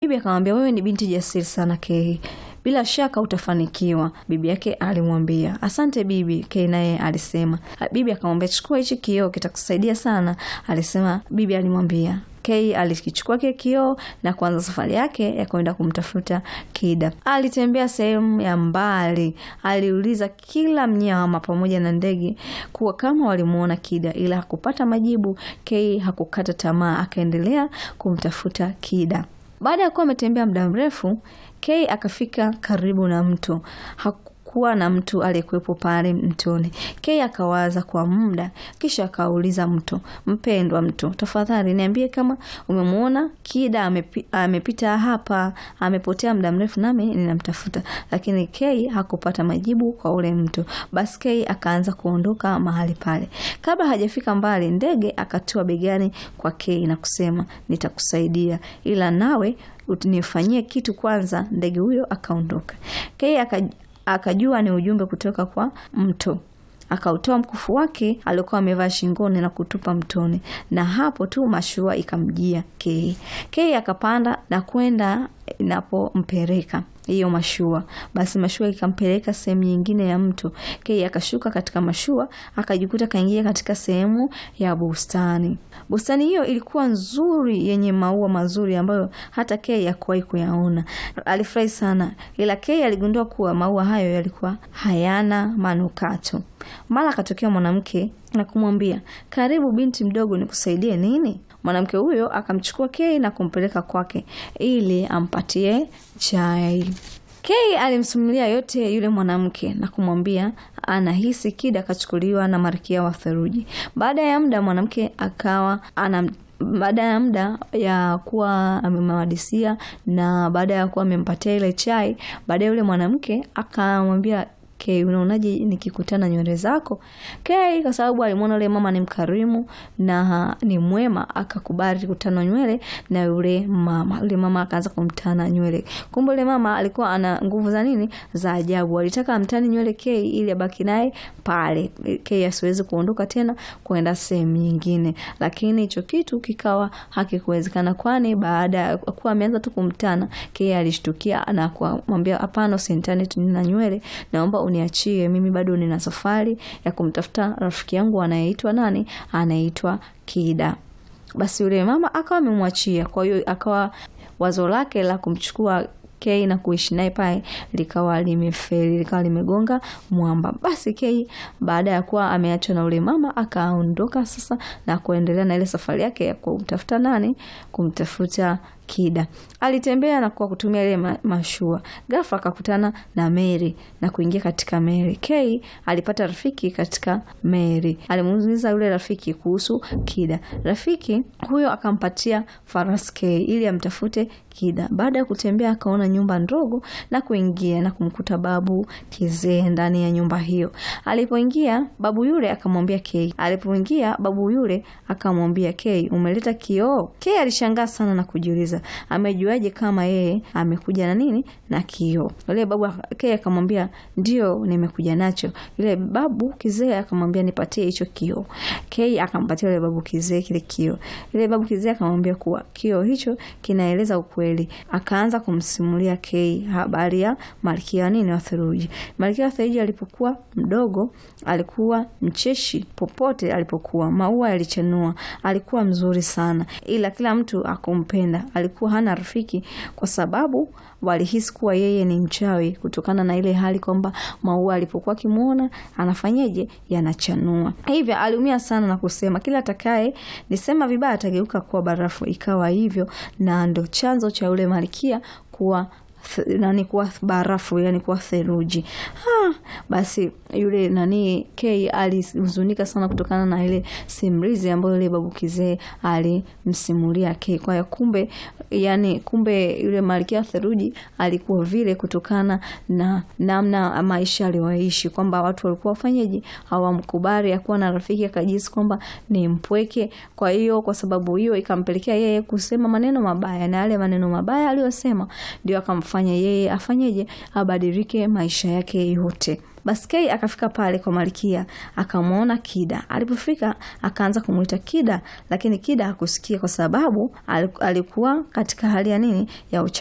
Bibi akamwambia, wewe ni binti jasiri sana Kei, bila shaka utafanikiwa. Bibi yake alimwambia asante bibi. Kei naye alisema. Bibi akamwambia chukua hichi kioo kitakusaidia sana, alisema. Bibi alimwambia Kei alikichukua kile kioo na kuanza safari yake ya kwenda kumtafuta Kida. Alitembea sehemu ya mbali, aliuliza kila mnyama pamoja na ndege kuwa kama walimuona Kida, ila hakupata majibu. Kei hakukata tamaa, akaendelea kumtafuta Kida. Baada ya kuwa ametembea muda mrefu, Kei akafika karibu na mto. Hakukuwa na mtu aliyekuwepo pale mtoni. Kei akawaza kwa muda, kisha akauliza mto, mpendwa mto, tafadhali niambie kama umemwona Kida amepi, amepita hapa, amepotea muda mrefu nami ninamtafuta. Lakini Kei hakupata majibu kwa ule mto. Basi Kei akaanza kuondoka mahali pale. Kabla hajafika mbali, ndege akatua begani kwa Kei na kusema, nitakusaidia ila nawe nifanyie kitu kwanza. Ndege huyo akaondoka. Kei akajua ni ujumbe kutoka kwa mto. Akautoa mkufu wake aliokuwa amevaa shingoni na kutupa mtoni, na hapo tu mashua ikamjia Kei. Kei akapanda na kwenda inapompeleka hiyo mashua. Basi mashua ikampeleka sehemu nyingine ya mto. Kei akashuka katika mashua, akajikuta kaingia katika sehemu ya bustani. Bustani hiyo ilikuwa nzuri, yenye maua mazuri ambayo hata Kei hakuwahi kuyaona. Alifurahi sana, ila Kei aligundua kuwa maua hayo yalikuwa hayana manukato. Mara akatokea mwanamke na kumwambia, karibu binti mdogo, nikusaidie nini? Mwanamke huyo akamchukua Kei na kumpeleka kwake ili ampatie chai. Kei alimsimulia yote yule mwanamke na kumwambia anahisi Kida akachukuliwa na Malkia wa Theluji. Baada ya muda mwanamke akawa ana baada ya muda ya kuwa amemwadisia na baada ya kuwa amempatia ile chai, baadaye yule mwanamke akamwambia Kei, unaonaje nikikutana nywele zako? Kei kwa sababu alimwona yule mama ni mkarimu na ni mwema, akakubali kutana nywele na yule mama. Yule mama akaanza kumtana nywele. Kumbe yule mama alikuwa ana nguvu za nini? Za ajabu. Alitaka amtani nywele Kei ili abaki naye pale. Kei asiwezi kuondoka tena kwenda sehemu nyingine. Lakini hicho kitu kikawa hakikuwezekana kwani baada ya kuwa ameanza tu kumtana, Kei alishtukia na kumwambia hapana, usinitane tu nina nywele. Naomba uniachie mimi, bado nina safari ya kumtafuta rafiki yangu anayeitwa nani? Anaitwa Kida. Basi yule mama akawa amemwachia. Kwa hiyo akawa wazo lake la kumchukua Kei na kuishi naye pale likawa limefeli, likawa limegonga mwamba. Basi Kei baada ya kuwa ameachwa na ule mama akaondoka sasa na kuendelea na ile safari yake ya kumtafuta nani? Kumtafuta Kida. Alitembea na kwa kutumia ile mashua. Ghafla akakutana na Mary na kuingia katika meli. Kei alipata rafiki katika meli. Alimuuliza yule rafiki kuhusu Kida. Rafiki huyo akampatia farasi Kei ili amtafute Kida. Baada ya kutembea akaona nyumba ndogo na kuingia na kumkuta babu kizee ndani ya nyumba hiyo. Alipoingia babu yule akamwambia Kei. Alipoingia babu yule akamwambia Kei, umeleta kioo? Kei alishangaa sana na kujiuliza amejuaje kama yeye amekuja na nini na kioo? Yule babu Kei akamwambia ndio, nimekuja nacho. Yule babu kizee akamwambia nipatie hicho kioo. Kei akampatia yule babu kizee kile kioo. Yule babu kizee akamwambia kuwa kioo hicho kinaeleza ukweli. Akaanza kumsimulia Kei habari ya Malkia nini wa Theluji. Malkia wa Theluji alipokuwa mdogo alikuwa mcheshi popote alipokuwa, maua yalichanua, alikuwa mzuri sana, ila kila mtu akumpenda. Alikuwa hana rafiki kwa sababu walihisi kuwa yeye ni mchawi, kutokana na ile hali kwamba maua alipokuwa akimwona anafanyeje, yanachanua. Hivyo aliumia sana na kusema kila atakaye nisema vibaya atageuka kuwa barafu. Ikawa hivyo, na ndo chanzo cha yule malkia kuwa nani kuwa barafu yani kuwa theluji. Ha, basi yule nani Kei alihuzunika sana kutokana na ile simulizi ambayo yule babu kizee alimsimulia Kei. Kwa hiyo kumbe, yani kumbe yule malkia theluji alikuwa vile kutokana na namna maisha aliyoishi, kwamba watu walikuwa wafanyeje, hawamkubali akuwa na rafiki, akajisi kwamba ni mpweke. Kwa hiyo kwa sababu hiyo ikampelekea yeye kusema maneno mabaya, na yale maneno mabaya aliyosema ndio akamfanya yeye afanyeje, abadilike maisha yake yote. Basi Kei akafika pale kwa malkia akamwona Kida. Alipofika akaanza kumwita Kida, lakini Kida hakusikia kwa sababu alikuwa katika hali ya nini ya